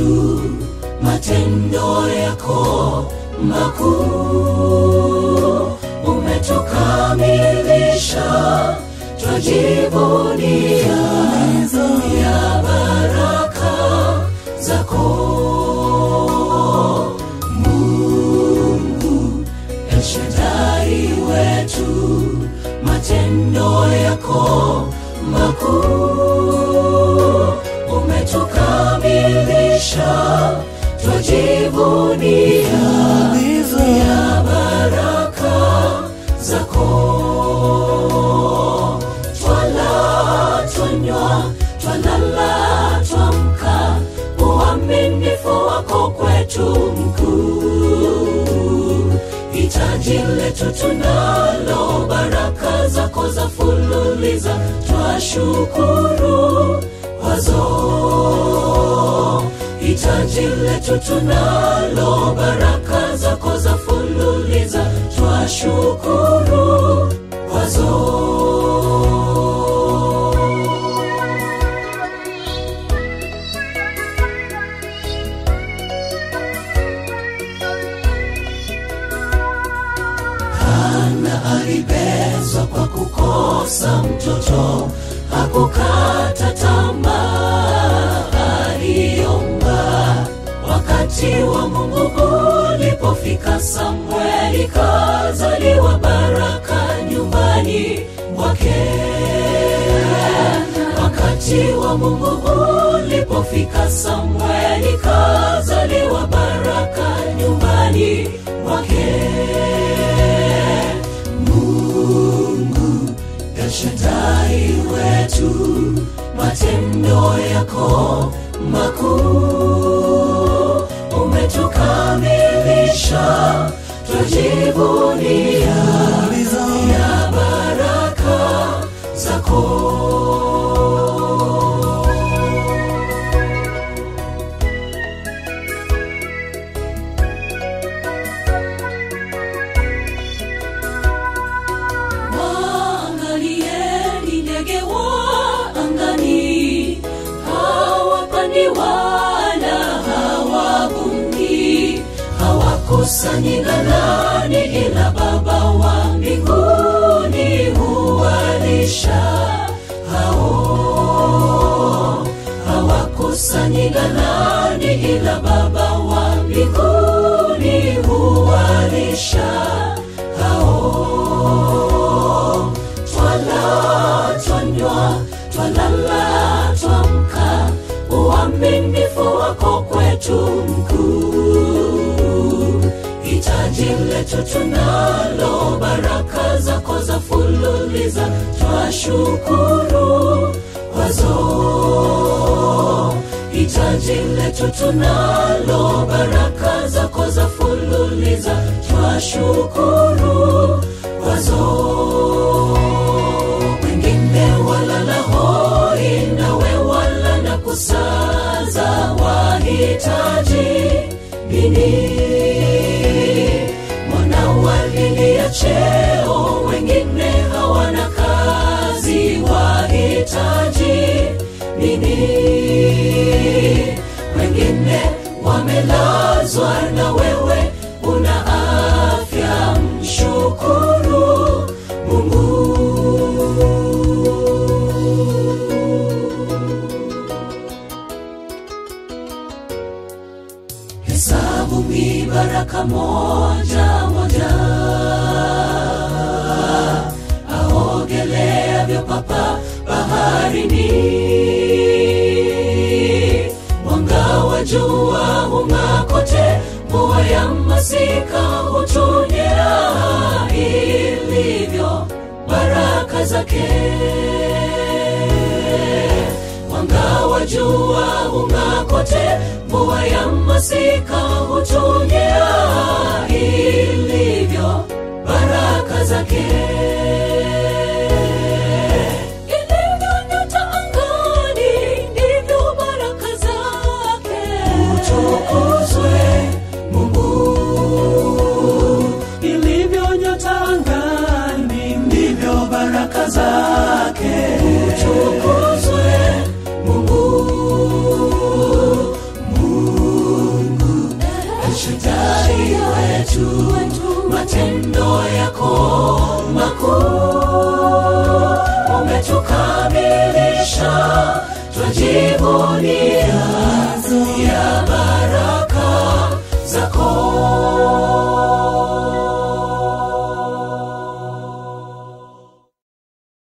wetu, matendo yako makuu umetukamilisha, twajivunia ya baraka zako Mungu El Shaddai wetu, matendo yako makuu umetukamilisha, twajivunia ya baraka zako. Twala, twanywa, twalala, twamka, uaminifu wako kwetu mkuu. Hitaji letu tunalo, baraka zako za fululiza, twashukuru wazo hitaji letu tunalo, baraka zako za fululiza, twashukuru wazo. Hana alibezwa kwa kukosa mtoto, hakukata tamaa, aliomba. Wakati wa Mungu ulipofika, Samueli kazaliwa, baraka nyumbani mwake. Wakati wa Mungu ulipofika, Samueli kazaliwa, baraka nyumbani mwake. Mungu El Shaddai wetu, matendo yako makuu umetukamilisha, twajivunia ya baraka zako. Waangalieni ndege wa angani, hawapandi wala hawavuni, hawakusanyi ghalani, ila Baba wa mbinguni huwalisha hao. Hawakusanyi ghalani, ila Baba wa mbinguni huwalisha hao twala twanywa twalala twamka uaminifu wako kwetu mkuu hitaji letu tunalo baraka zako za fululiza twashukuru wazo hitaji letu tunalo baraka zako za fululiza twashukuru wazo wengine walala hoi nawe wala na kusaza wahitaji nini mwana walilia cheo wengine hawana kazi wahitaji nini wengine wamelazwa na wewe una afya mshukuru mungu hesabu mi baraka moja moja aogeleavyo papa baharini mwanga wa jua hung'aa kote mvua ya masika hutunyea ilivyo baraka zake mwanga wa jua hung'aa kote mvua ya masika hutunyea ilivyo baraka zake Ilivyo nyota angani, ndivyo baraka zake. Utukuzwe Mungu. ilivyo nyota angani ndivyo baraka zake Utukuzwe Mungu. Mungu. mchungaji wetu matendo yako makuu umetukamilisha twajivunia